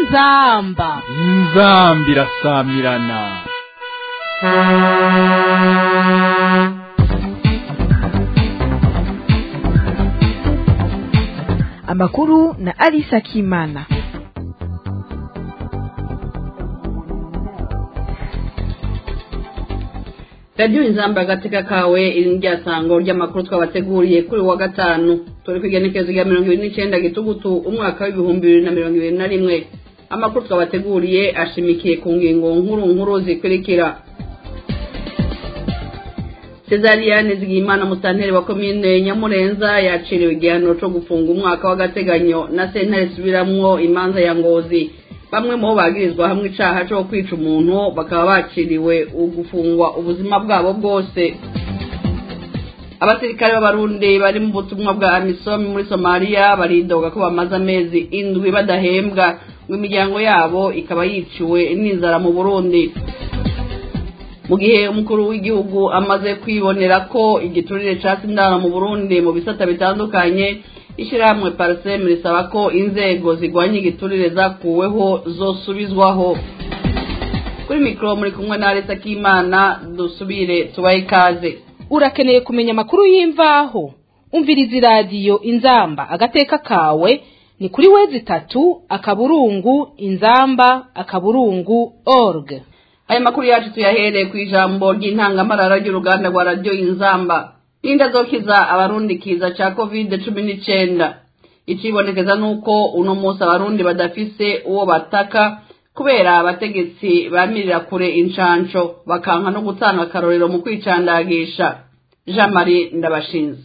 inzamba inzambi irasamirana amakuru na Alisa Kimana. radiyo inzamba agateka kawe iri rya sango ry'amakuru twabateguriye kuri wa gatanu turi ku igenekerezo rya mirongo ibiri n'icyenda gitugutu umwaka w'ibihumbi bibiri na mirongo ibiri na rimwe amakuru twabateguriye ashimikiye ku ngingo nkuru nkuru zikurikira cezariyane zigimana musanteri wa komine nyamurenza yaciriwe igihano cyo gufunga umwaka w'agateganyo na sentare isubiramwo imanza ya ngozi bamwe mu bo bagirizwa hamwe icaha cyo kwica umuntu bakaba baciriwe gufungwa ubuzima bwabo bwose abasirikare b'abarundi bari mu butumwa bwa amisomi muri somaliya baridoga ko bamaze amezi indwi badahembwa ngo imiryango yabo ikaba yiciwe n'inzara mu burundi mu gihe umukuru w'igihugu amaze kwibonera ko igiturire ca sindana mu burundi mu bisata bitandukanye ishyirahamwe parisemu risaba ko inzego zigwanya igiturire zakuweho zosubizwaho kuri mikoro muri kumwe na leta k'imana dusubire tubahe ikaze urakeneye kumenya amakuru y'imvaho umviriza iradiyo inzamba agateka kawe ni kuri wezi itatu akaburungu inzamba akaburungu org aya makuru yacu tuyahereye ku ijambo ry'intangamarara ry'uruganda rwa radiyo inzamba n'inda zokiza abarundi kiza ca covid cumi n'icenda icibonekeza nuko uno munsi abarundi badafise uwo bataka kubera abategetsi bamirira kure incanco bakanka no gutanga akarorero mu kwicandagisha jean marie ndabashinze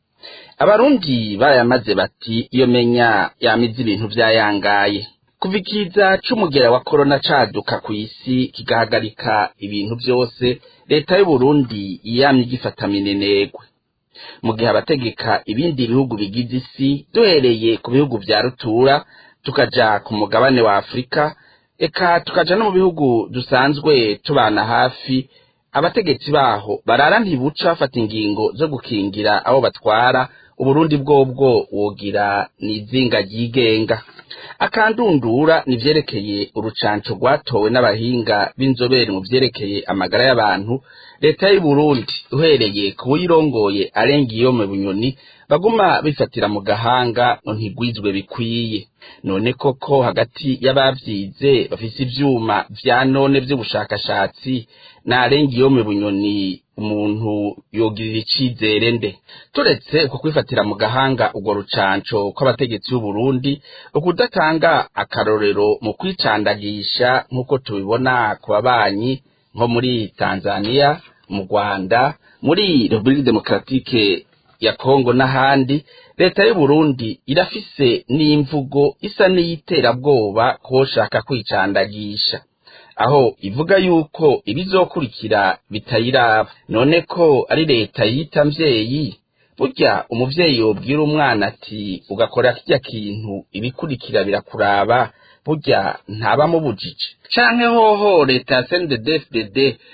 abarundi barayamaze bati iyo menya yamize ibintu vyayangaye kuva ikiza c'umugera wa korona caduka kw'isi kigahagarika ibintu vyose leta y'uburundi yamye igifata minenegwe mu gihe abategeka ibindi bihugu bigize isi duhereye ku bihugu vya rutura tukaja ku mugabane wa afurika eka tukaja no mu bihugu dusanzwe tubana hafi abategetsi baho barara ntibuca bafata ingingo zo gukingira abo batwara uburundi bwobwo wogira n'izinga ryigenga akandundura nivyerekeye urucanco rwatowe n'abahinga b'inzobere mu vyerekeye amagara y'abantu leta y'uburundi uhereye ku buyirongoye arenga iyo mu bunyoni baguma bifatira mu gahanga ngo ntigwizwe bikwiye none koko hagati y'abavyize bafise ivyuma vya none vy'ubushakashatsi narenga iyo mu bunyoni umuntu yogirira icizere nde turetse uko kwifatira mu gahanga urwo rucanco kw'abategetsi b'uburundi ukudatanga akarorero mu kwicandagisha nk'uko tubibona ku babanyi nko muri tanzania mu rwanda muri repubulika demokaratike ya kongo n'ahandi leta y'uburundi irafise n'imvugo isa n'iyiterabwoba koshaka kwicandagisha aho ivuga yuko ibizokurikira bitayiraba none ko ari leta yita mvyeyi burya umuvyeyi yobwira umwana ati ugakora kirya kintu ibikurikira birakuraba burya ntaba mubujije canke hoho leta ya CNDD-FDD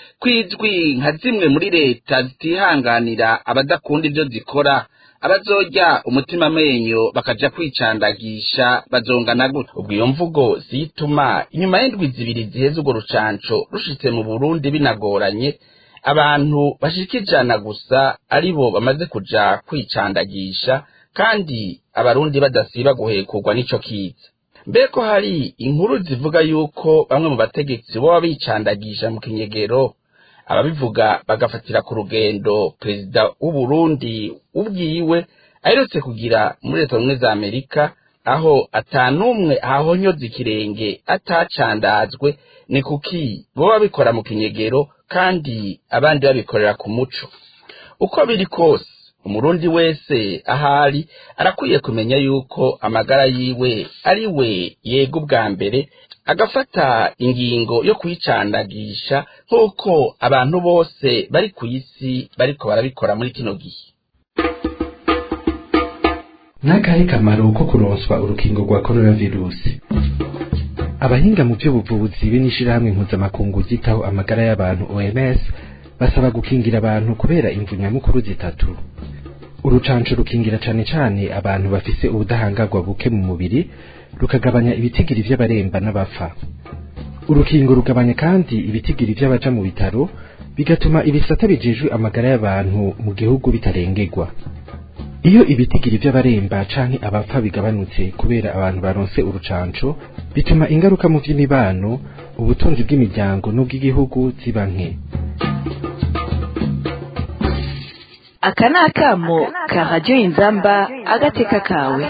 kwijwi nka zimwe muri leta zitihanganira abadakunda ivyo zikora abazorya umutima amenyo bakaja kwicandagisha bazongana gute ubwo iyo mvugo zituma inyuma y'indwi zibiri ziheze urwo rucanco rushitse mu burundi binagoranye abantu bashika ijana gusa aribo bamaze kuja kwicandagisha kandi abarundi badasiba guhekurwa n'ico kiza mbeko hari inkuru zivuga yuko bamwe mu bategetsi boba bicandagisha mu kinyegero ababivuga bagafatira ku rugendo perezida w'uburundi ubwiwe aherutse kugira muri leta zunze za amerika aho atanumwe ahahonyoza ikirenge atacandazwe ni kuki bo babikora mu kinyegero kandi abandi babikorera ku muco uko biri kose umurundi wese ahari arakwiye kumenya yuko amagara yiwe ari we yega ubwa mbere agafata ingingo yo kuyicandagisha nk'uko abantu bose bari ku isi bariko barabikora muri kino gihe n'akahe kamaro ko kuronswa urukingo rwa coronavirusi abahinga mu by'ubuvuzi be n'ishirahamwe mpuzamakungu ryitaho amagara y'abantu oms basaba gukingira abantu kubera imvu nyamukuru zitatu urucanco rukingira cane cane abantu bafise ubudahangarwa buke mu mubiri rukagabanya ibitigiri vy'abaremba n'abapfa urukingo rugabanya kandi ibitigiri vy'abaja mu bitaro bigatuma ibisata bijejwe amagara y'abantu mu gihugu bitarengerwa iyo ibitigiri vy'abaremba canke abapfa bigabanutse kubera abantu baronse urucanco bituma ingaruka mu vy'imibano ubutunzi bw'imiryango n'ubw'igihugu ziba nke aka ni akamo ka radiyo inzamba agateka kawe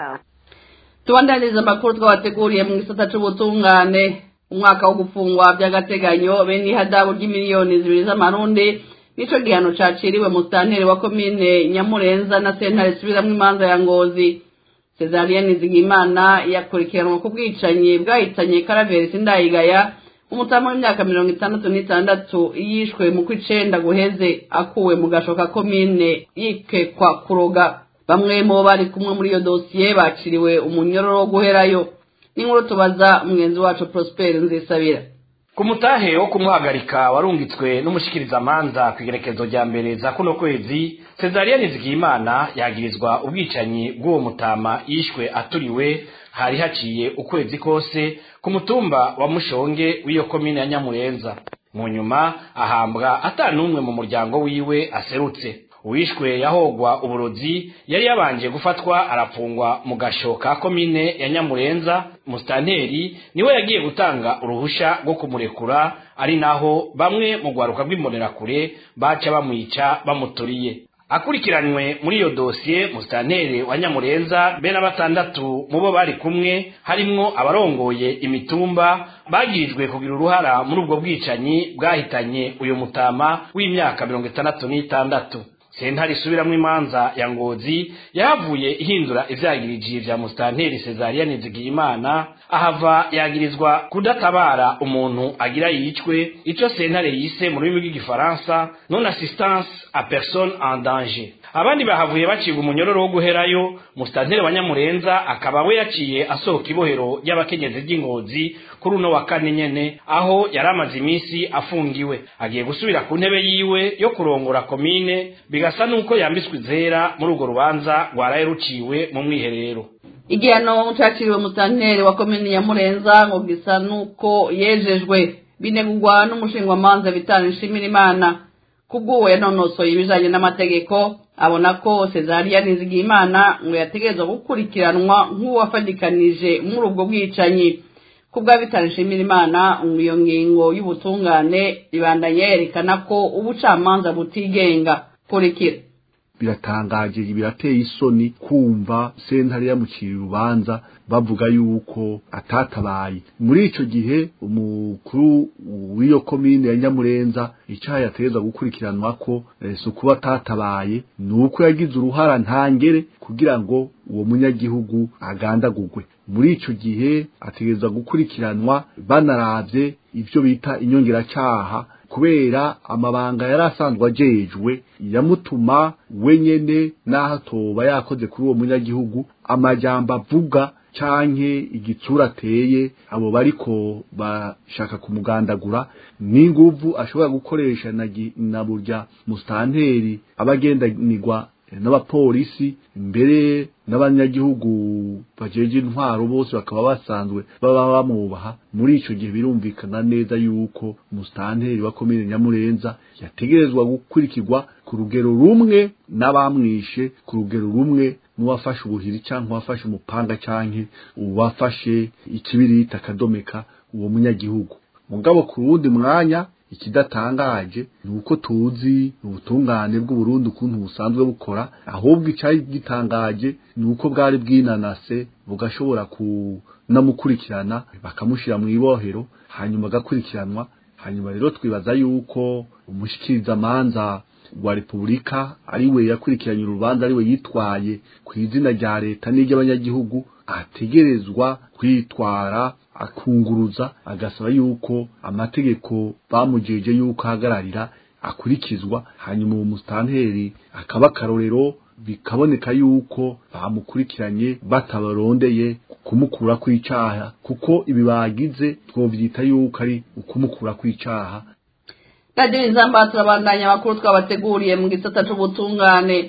tubandaniza amakuru twabateguriye mu gisata c'ubutungane umwaka wo gufungwa by'agateganyo bene ihadabu ry'imiliyoni zibiri z'amarundi nico gihano caciriwe mu sitanteri wa komine nyamurenza na sentare isubiramwo imanza ya ngozi cesariyani zigimana yakurikiranwa ku bwicanyi bwahitanye karaveri sindayigaya umutamu w'imyaka mirongo itandatu n'itandatu yishwe mu kw'icenda guheze akuwe mu gashoka komine yikekwa kuroga bamwe mu bo bari kumwe muri iyo dosiye baciriwe umunyororo wo guherayo n'inkuru tubaza mugenzi wacu prosper nzisabira ku mutahe wo kumuhagarika warungitswe n'umushikirizamanza ku igerekezo rya mbere za kuno kwezi cesariyani zigimana yagirizwa ubwicanyi bw'uwo mutama yishwe aturiwe hari haciye ukwezi kose ku mutumba wa mushonge w'iyo komine ya nyamurenza mu nyuma ahambwa ata n'umwe mu muryango wiwe aserutse uwishwe yahogwa uburozi yari yabanje gufatwa arapfungwa mu gasho ka komine ya nyamurenza musitanteri niwe yagiye gutanga uruhusha rwo kumurekura ari naho bamwe mu rwaruka rw'imbonerakure baca bamwica bamuturiye akurikiranywe muri iyo dosiye musitanteri wa nyamurenza be na batandatu mu bo bari kumwe harimwo abarongoye imitumba bagirijwe kugira uruhara muri ubwo bwicanyi bwahitanye uyu mutama w'imyaka mirongo itandatu n'itandatu sentare isubiramwo imanza ya ngozi yahavuye ihindura ivyagiriji vya musitanteri sezariyani zigiyimana ahava yagirizwa kudatabara umuntu agira yicwe ico sentare yise mu rurimi rw'igifaransa non assistance à personne en danger abandi bahavuye bacibwa umunyororo wo guherayo musitanteri wa nyamurenza akaba we yaciye asohoka ibohero ry'abakenyezi ry'ingozi kuri uno wa kane nyene aho yari amaze iminsi afungiwe agiye gusubira ku ntebe yiwe yo kurongora komine bigasa n'uko yambitswe izera muri urwo rubanza rwaraye ruciwe mu mwiherero igihano caciriwe musitanteri wa komine ya murenza ngo gisa n'uko yejejwe binegurwa n'umushingwamanza bitanu nshimira imana kubw'uwo yanonosoye ibijanye n'amategeko abona ko Cesariya Nizigimana ngo yategerezwa gukurikiranwa nk'uwafadikanije muri ubwo bwicanyi kubwa bitanishimira imana iyo ngingo y'ubutungane ibandanya yerekana ko ubucamanza butigenga kurikira biratangaje birateye isoni kumva sentare yamucira urubanza bavuga yuko atatabaye muri ico gihe umukuru w'iyo komine ya nyamurenza icaha yategeza gukurikiranwa ko si ukuba atatabaye ni uko yagize uruhara ntangere kugira ngo uwo munyagihugu agandagurwe muri ico gihe ategerezwa gukurikiranwa banaravye ivyo bita inyongeracaha kubera amabanga yari asanzwe ajejwe yamutuma wenyene n'aho atoba yakoze kuri uwo munyagihugu amajambo avuga canke igitsura ateye abo bariko bashaka kumugandagura n'inguvu ashobora gukoresha na, na burya musitanteri abagendanirwa n'abapolisi mbere n'abanyagihugu bajeje intwaro bose bakaba basanzwe baba bamubaha muri ico gihe birumvikana neza yuko musitanteri wa komine nyamurenza yategerezwa gukurikirwa ku rugero rumwe n'abamwishe ku rugero rumwe n'uwafashe ubuhiri canke uwafashe umupanga canke uwafashe ikibirita akadomeka uwo munyagihugu mugabo ku wundi mwanya ikidatangaje ni uko tuzi ubutungane bw'uburundi ukuntu busanzwe bukora ahubwo icari gitangaje ni uko bwari bwinanase bugashobora kunamukurikirana bakamushira mu ibohero hanyuma agakurikiranwa hanyuma rero twibaza yuko umushikirizamanza wa repubulika ari we yakurikiranye urubanza ari we yitwaye ku izina rya leta n'iry'abanyagihugu ategerezwa kwitwara akunguruza agasaba yuko amategeko bamujeje yuko ahagararira akurikizwa hanyuma uwo musitanteri akaba akarorero bikaboneka yuko bamukurikiranye batabarondeye kumukura kw'icaha kuko ibi bagize twovyita yuko ari ukumukura kw'icaha radiyo inzamba turabandanya amakuru twabateguriye mu gisata c'ubutungane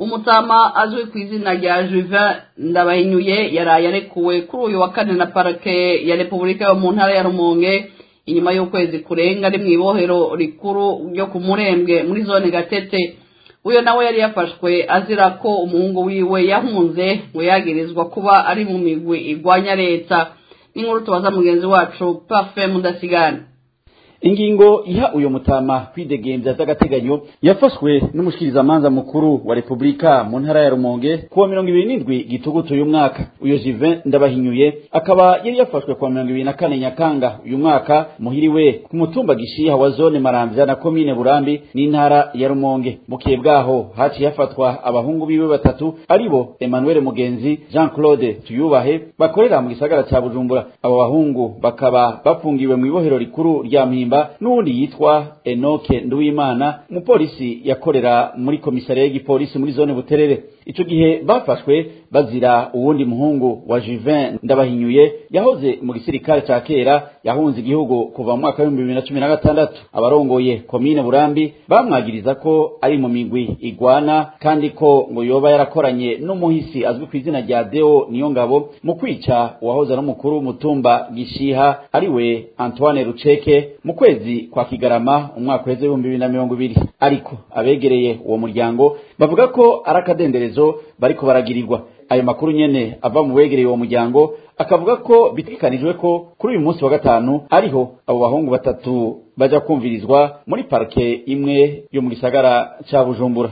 umutama azwi ku izina rya Juvin Ndabahinyuye yaraye arekuwe kuri uyu wa kane na parake ya Repubulika yo mu ntara ya Rumonge inyuma y'ukwezi kurenga ari mu ibohero rikuru ryo ku Murembwe muri zone Gatete uyo nawe yari yafashwe azira ko umuhungu wiwe yahunze ngo yagirizwa kuba ari mu migwi igwanya leta n'inkuru tubaza mugenzi wacu Parfait Mudasigana ingingo iha uyo mutama kwidegembya z'agateganyo yafashwe n'umushikirizamanza mukuru wa repubulika mu ntara ya rumonge kuwa mirongo ibiri n'indwi gitugutu uyu mwaka uyo jivin ndabahinyuye akaba yari yafashwe kuwa mirongo ibiri na kane nyakanga uyu mwaka muhiriwe ku mutumba gishiha wa zone maramvya na komine burambi n'intara ya rumonge bukiye bwaho haciye hafatwa abahungu biwe batatu aribo emmanuel mugenzi jean claude tuyubahe bakorera mu gisagara ca bujumbura abo bahungu bakaba bafungiwe mu ibohero rikuru rya mpimba n'uwundi yitwa enoke nduwimana umupolisi yakorera muri komisariya y'igipolisi muri zone buterere ico gihe bafashwe bazira uwundi muhungu wa Juvin ndabahinyuye yahoze mu gisirikare ca kera yahunze igihugu kuva mu mwaka w'ibihumbi bibiri na cumi na gatandatu abarongoye komine burambi bamwagiriza ko ari mu migwi igwana kandi ko ngo yoba yarakoranye n'umuhisi azwi ku izina rya deo niyo ngabo mu kwica uwahoze ari umukuru w'umutumba gishiha ariwe antoine ruceke mu kwezi kwa kigarama umwaka uheze w'ibihumbi bibiri na mirongo ibiri ariko abegereye uwo muryango bavuga ko ari akadenderezo bariko baragirirwa ayo makuru nyene ava mu begereye uwo muryango akavuga ko bitegekanijwe ko kuri uyu munsi wa gatanu ariho abo bahungu batatu baja kumvirizwa muri parike imwe yo mu gisagara ca bujumbura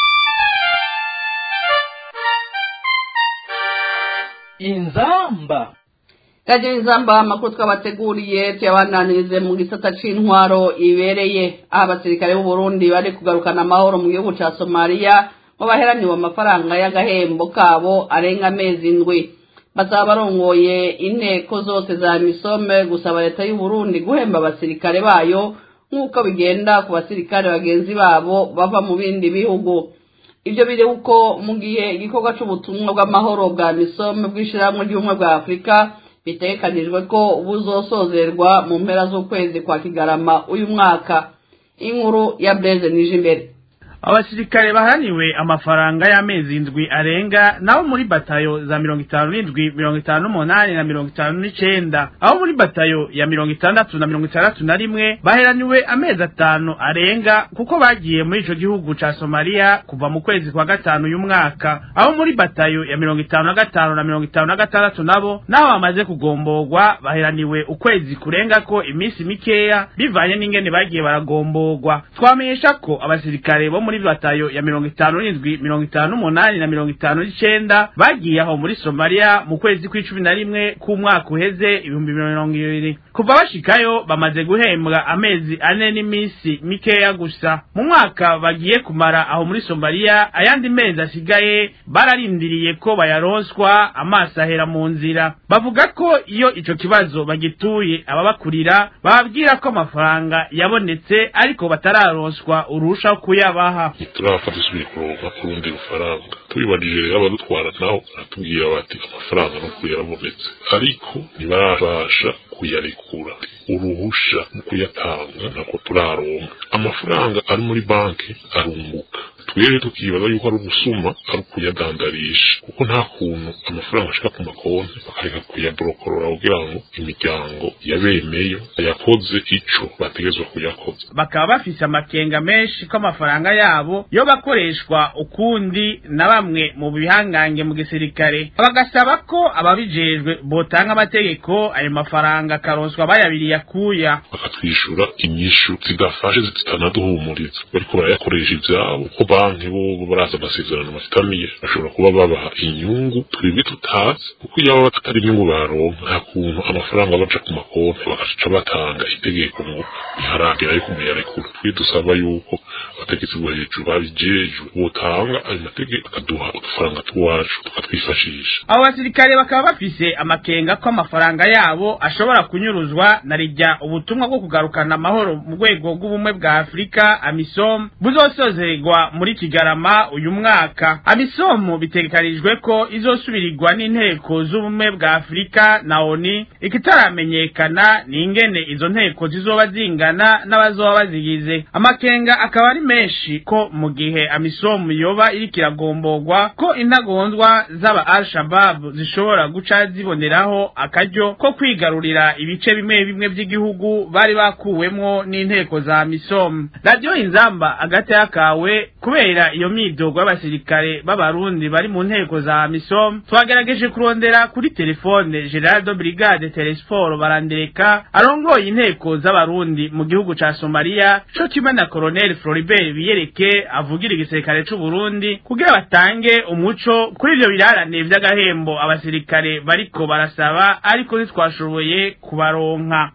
inzamba Radio Inzamba amakuru twabateguriye tuyabananirize mu gisata c'intwaro ibereye aho abasirikare b'u Burundi bari kugarukana amahoro mu gihugu ca Somalia ngo baheraniwe amafaranga y'agahembo kabo arenga amezi indwi basaba barongoye inteko zose za misome gusaba leta y'u Burundi guhemba abasirikare bayo nk'uko bigenda ku basirikare bagenzi babo bava mu bindi bihugu ibyo biri uko mu gihe igikorwa c'ubutumwa bw'amahoro bwa misome bw'ishirahamwe ry'ubumwe bwa Afurika bitegekanijwe ko buzosozerwa mu mpera z'ukwezi kwa kigarama uyu mwaka inkuru ya Blaise Nijimbere abasirikare baharaniwe amafaranga y'amezi indwi arenga nabo muri batayo za mirongo itanu n'indwi mirongo itanu n'umunani na mirongo itanu n'icenda aho muri batayo ya mirongo itandatu na mirongo itandatu na rimwe baheraniwe amezi atanu arenga kuko bagiye muri ico gihugu ca somaliya kuva mu kwezi kwa gatanu uyu mwaka aho muri batayo ya mirongo itanu na gatanu na mirongo itanu na gatandatu nabo nabo bamaze kugomborwa baheraniwe ukwezi kurengako iminsi mikeya bivanye n'ingene bagiye baragomborwa twamenyesha ko abasirikare bo muri batayo ya mirongo itanu n'indwi mirongo itanu n'umunani na mirongo itanu n'icenda bagiye aho muri somaliya mu kwezi kw'icumi na rimwe k'umwaka uheze ibihumbi mirongo ibiri kuva bashikayo bamaze guhembwa amezi ane n'iminsi mikeya gusa mu mwaka bagiye kumara aho muri somaliya ayandi mezi asigaye bararindiriye ko bayaronswa amaso ahera mu nzira bavuga ko iyo ico kibazo bagituye ababakurira bababwira ko amafaranga yabonetse ariko batararonswa urusha kuyabaha turafata isubiye kuronka kurundi rufaranga tubibarije rero abadutwara naho baratubwira bati amafaranga no yarabonetse ariko ntibarabasha kuyarekura uruhusha mu kuyatanga nako turaronka amafaranga ari muri banki arunguka twebwe tukibaza yuko ari ubusuma ari ukuyadandarisha kuko nta kuntu amafaranga ashika ku makonti bakareka kuyaborokorora kugira ngo imiryango yabemeyo yakoze ico bategezwa kuyakoza bakaba bafise amakenga menshi ko amafaranga yabo yo bakoreshwa ukundi na bamwe mu bihangange mu gisirikare bagasaba ko ababijejwe botanga amategeko ayo mafaranga akaronswa bayabiriye akuya bakatwishura inyishu zidafashe zitanaduhumuriza bariko barayakoresha ivyabo ko banki bo baraza amasezerano bafitaniye bashobora kuba babaha inyungu twebwe tutazi kuko iyo baba atari inyungu baronka nta kuntu amafaranga baca ku makonti bagaca batanga itegeko ngo iharagera yo kumuyarekura twe dusaba yuko abategetsi bo hejuru babijejwe botanga ayo mategeko akaduha udufaranga twacu tukatwifashisha abo basirikare bakaba bafise amakenga ko amafaranga yabo ashobora kunyuruzwa na rijya ubutumwa bwo kugarukana amahoro mu rwego rw'ubumwe bwa afurika amisom buzosozerwa muri kigarama uyu mwaka amisomo bitegekanijwe ko izosubirirwa n'inteko z'ubumwe bwa afurika na oni ikitaramenyekana ni ingene izo nteko zizoba zingana n'abazoba bazigize amakenga akaba ari menshi ko mu gihe amisomo yoba iriko iragomborwa ko intagondwa z'aba al shabab zishobora guca ziboneraho akaryo ko kwigarurira ibice bimwe bimwe by'igihugu bari bakuwemwo n'inteko za misomo radiyo inzamba agati kawe kubera iyo myidogo y'abasirikare b'abarundi bari mu nteko za misomo twagerageje kurondera kuri telefone gerardo brigade telesport barandereka arongoye inteko z'abarundi mu gihugu ca somaliya co kimwe na colonel floribert biyereke avugira igisirikare c'uburundi kugira batange umuco kuri ivyo birarane vy'agahembo abasirikare bariko barasaba ariko ntitwashoboye kubaronka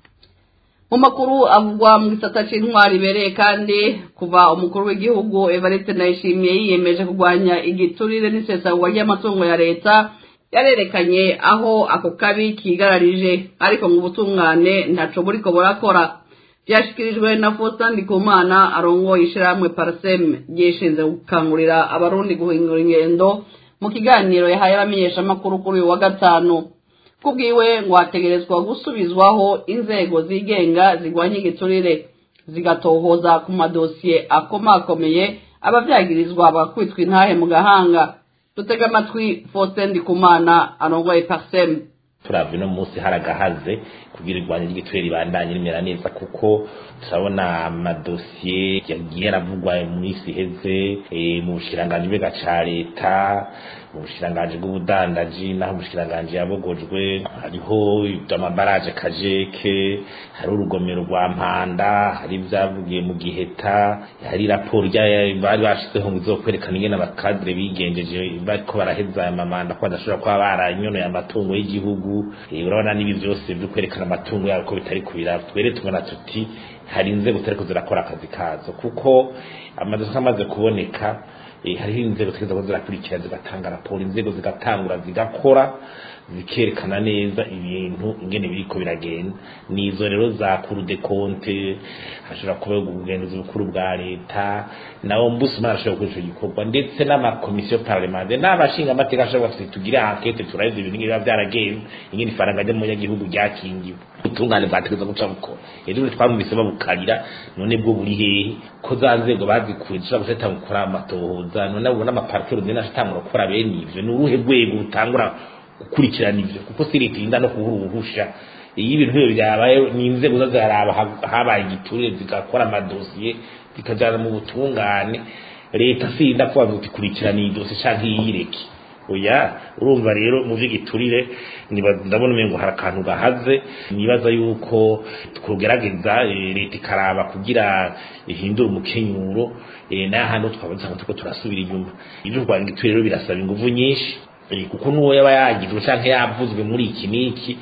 mu makuru avugwa mu gisata c'intwari ibereye kandi kuva umukuru w'igihugu evariste ndayishimiye yiyemeje kurwanya igiturire n'isesagurwa ry'amatungo ya leta yarerekanye aho ako kabi kigararije ariko ngo ubutungane ntaco buriko burakora byashikirijwe na Faustin Ndikumana arongoye ishirahamwe Parsem ryishinze gukangurira abarundi guhindura ingendo mu kiganiro yahaye abamenyeshamakuru kuri uyu wa gatanu kubwiwe ngo hategerezwa gusubizwaho inzego zigenga zigwanya igiturire zigatohoza ku madosiye akomakomeye abavyagirizwa bakwitwa intahe mu gahanga dutega amatwi Faustin Ndikumana arongoye Parsem turavye no munsi haragahaze kugira irwanya ry'igiturire ribandanye rimera neza kuko turabona amadosiye yagiye aravugwa mu minsi iheze mu bushiranganji bwega ca leta mu bushiranganji bw'ubudandaji naho umushiranganji yabogojwe hariho amabaraje kajeke hari urugomero rwa mpanda hari ibyavugiye mu giheta hari raporo bari bashizeho ngo izokwerekana ingene abakadire bigenjeje bariko baraheza aya mamanda ko badashobora kuba baranyonoye amatungo y'igihugu urabona n'ibi byose byo kwerekana amatungo yabo ko bitari kubira twere tubona tuti hari inzego zitariko zirakora akazi kazo kuko amadoka amaze kuboneka hariho inzego zigeza zirakurikira zigatanga raporo inzego zigatangura zigakora zikerekana neza ibintu ingene biriko biragenda nizo rero za kuru de konte hashobora kuba ubugenzuzi bukuru bwa leta na ombudsman ashobora gukora ico gikorwa ndetse n'amakomisiyo parlementaire n'abashinga amateka ashobora kuba tugire enquete turabizi ibintu biba byaragenze ingene ifaranga ry'umunyagihugu ryakingiwe ubutungane bwategeza guca bukora rero twamubise babukarira none bwo buri hehe ko za nzego bazikuye zishobora guhita gukora amatohoza none ubona amaparikero zina atangura gukora bene ivyo ni uruhe rwego rutangura gukurikirana ivyo kuko si leta irinda no kubura uruhusha iyo ibintu nk'ibyo byabaye ni inzego zo ziraraba habaye igiturire zigakora amadosiye zikajana mu butungane leta si irinda kubaza uti kurikirana iyi dosiye canke iyireke oya urumva rero mu vy'igiturire ndabona umengo hari akantu gahaze nibaza yuko twogerageza leta ikaraba kugira ihindure umukenyuro nayo hano twabaza ngo turiko turasubira inyuma ivyo kurwanya igiturire rero birasaba inguvu nyinshi kuko n'uwo yaba yagizwe canke yavuzwe muri iki n'iki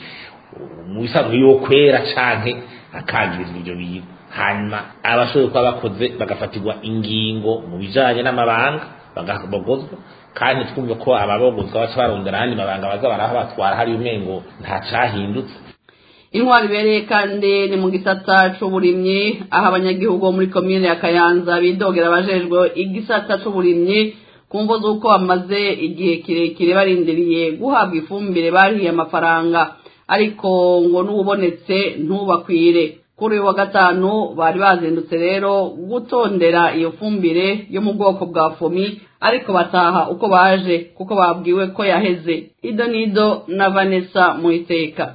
mu bisanzwe yo kwera canke akangirizwa ivyo bintu hanyuma abashoboye kuba bakoze bagafatirwa ingingo mu bijanye n'amabanga bagabogozwa kandi twumve ko ababogozwa baca barondera ahandi mabanga baza baraho batwara hari umengo nta cahindutse intwari ibereye kandi ni mu gisata c'uburimyi aho abanyagihugu bo muri komine ya kayanza bidogera abajejwe igisata c'uburimyi ku mvo z'uko bamaze igihe kirekire barindiriye guhabwa ifumbire barihiye amafaranga ariko ngo n'ubonetse ntubakwire kuri uyu wa gatanu bari bazindutse rero gutondera iyo fumbire yo mu bwoko bwa fomi ariko bataha uko baje kuko babwiwe ko yaheze ido nido na vanessa mu iteka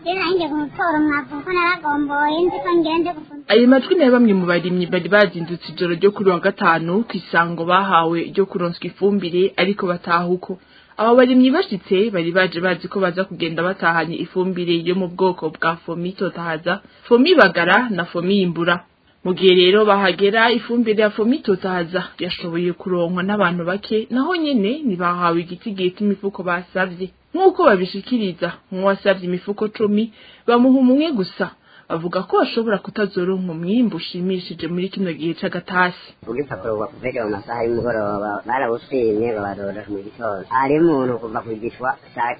ayo majwi nayo bamwe mu barimyi bari bazindutse ijoro ryo kuri wa gatanu ku isango bahawe ryo kuronswa ifumbire ariko bataha uko abo barimyi bashitse bari baje bazi ko baza kugenda batahanye ifumbire yo mu bwoko bwa fomi totahaza fomi bagara na fomi imbura mu gihe rero bahagera ifumbire ya fomi totahaza yashoboye kuronkwa n'abantu bake naho nyene ntibahawe igiti imifuko basavye nk'uko babishikiriza nk'uwasavye imifuko cumi bamuha umwe gusa bavuga ko bashobora kutazoronka umwimbu ushimishije muri kino gihe c'agatasi ubw'ipapuro bakuvega mu masaha y'umugoroba barabushimye babarora mu gitondo hari umuntu kuva kugishwa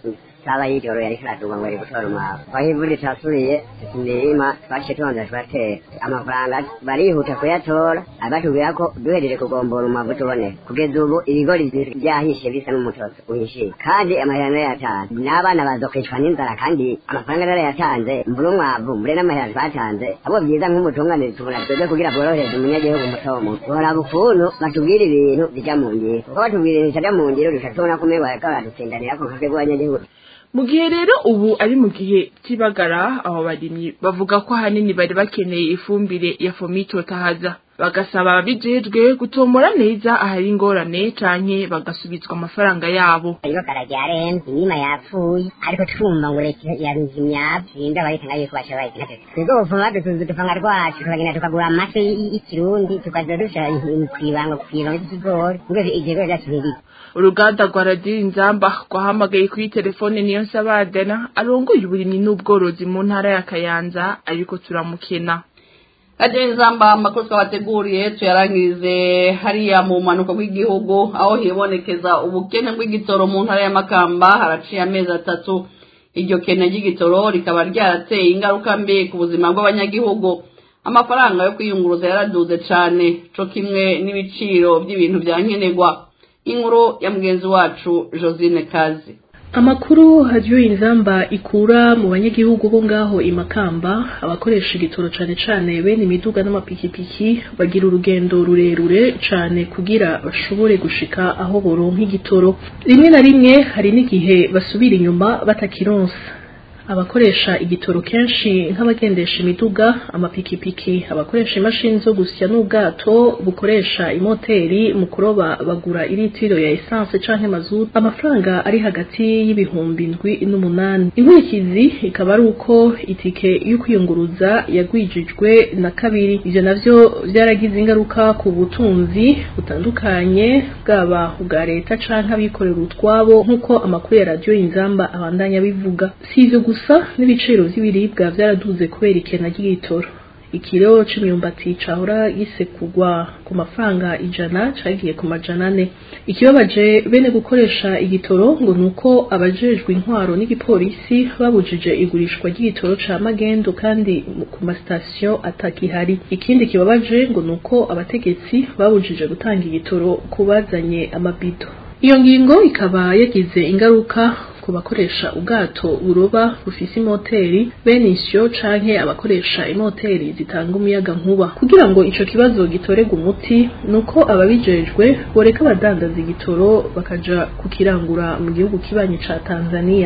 saba y'ijoro yari kiraduga ngo ari gutora umwavu aho imvura itasubiye imirima twaciye tubanza turatera amafaranga barihuta kuyatora abatubwira ko duhejeje kugombora umwavu tuboneka kugeza ubu ibigori byahishe bisa n'umutozo uhishiye kandi amahera narayatanze n'abana bazokwicwa n'inzara kandi amafaranga narayatanze mbura umwavu mbure n'amahera twatanze ahubwo byiza nk'umutunganire tubona twebwe kugira bworohereze umunyagihugu muto muto boraba ukuntu batubwira ibintu bija mu ngiro kuko batubwira ibintu bitaja mu ngiro duca tubona ko umengo bariko baradutsindanirako nka twebwe abanyagihugu mu gihe rero ubu ari mu gihe cy'ibagara abo barimyi bavuga ko ahanini bari bakeneye ifumbire ya fomito tahaza bagasaba ababijejwe gutombora neza ahari ingorane canke bagasubizwa amafaranga yabo ariko karajyarenze inyuma yapfuye ariko twumva ngo leta yaruze imyavu sinda bayitanga yuko baca bayitanga twebwe ubufuma dutuzu dupanga rwacu tukagenda tukagura amafi y'ikirundi tukaza dushira kwibanga kwibanga ry'ikigori ngo igigori ryacu ntiribe uruganda rwa radiyo inzamba rwahamagaye kuri telefone niyo nsabadana arongoye uburimyi n'ubworozi mu ntara ya kayanza ariko turamukena radiyo inzamba amakuru twabateguriye tuyarangirize hariya mu mpanuka bw'igihugu aho hibonekeza ubukene bw'igitoro mu ntara y'amakamba haraciye amezi atatu iryo kene ry'igitoro rikaba ryarateye ingaruka mbi ku buzima bw'abanyagihugu amafaranga yo kwiyunguruza yaraduze cyane co kimwe n'ibiciro by'ibintu bya nkenerwa inkuru ya mugenzi wacu josine kazi amakuru hadiyo inzamba ikura mu banyagihugu bo ngaho imakamba abakoresha igitoro cane cane bene imiduga n'amapikipiki bagira urugendo rurerure cane kugira bashobore gushika aho boronka igitoro rimwe na rimwe hari n'igihe basubira inyuma batakironsa abakoresha igitoro kenshi nk'abagendesha imiduga amapikipiki abakoresha imashini zo gusya n'ubwato bukoresha imoteri mu kuroba bagura iritiro ya essence canke mazutu amafaranga ari hagati y'ibihumbi ndwi n'umunani inkurikizi ikaba ari uko itike yo kwiyunguruza yagwijijwe na kabiri ivyo navyo vyaragize ingaruka ku butunzi butandukanye bwaba ubwa leta canke abikorera utwabo nk'uko amakuru ya radiyo inzamba abandanya bivuga si ivyo gusa n'ibiciro vy'ibiribwa vyaraduze kubera ikena ry'igitoro ikiro c'imyumbati cahora gisekugwa ku mafaranga ijana cagiye ku majana ane ikibabaje bene gukoresha igitoro ngo nuko abajejwe intwaro n'igipolisi babujije igurishwa ry'igitoro ca magendo kandi ku masitasiyo atakihari ikindi kibabaje ngo nuko abategetsi babujije gutanga igitoro kubazanye amabido iyo ngingo ikaba yagize ingaruka ku bakoresha ubwato buroba bufise imoteri bene isyo canke abakoresha imoteri zitanga umuyaga nkuba kugira ngo ico kibazo gitorerwe umuti nuko ababijejwe boreka abadandaza igitoro bakaja kukirangura mu gihugu kibanyi ca Tanzania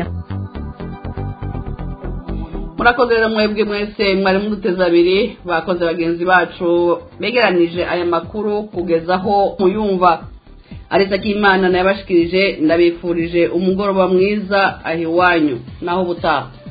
murakoze rero mwebwe mwese mwari muduteze abiri bakoze bagenzi bacu begeranije aya makuru kugezaho muyumva areza k'imana nayabashikirije ndabifurije umugoroba mwiza aho iwanyu naho ubutaha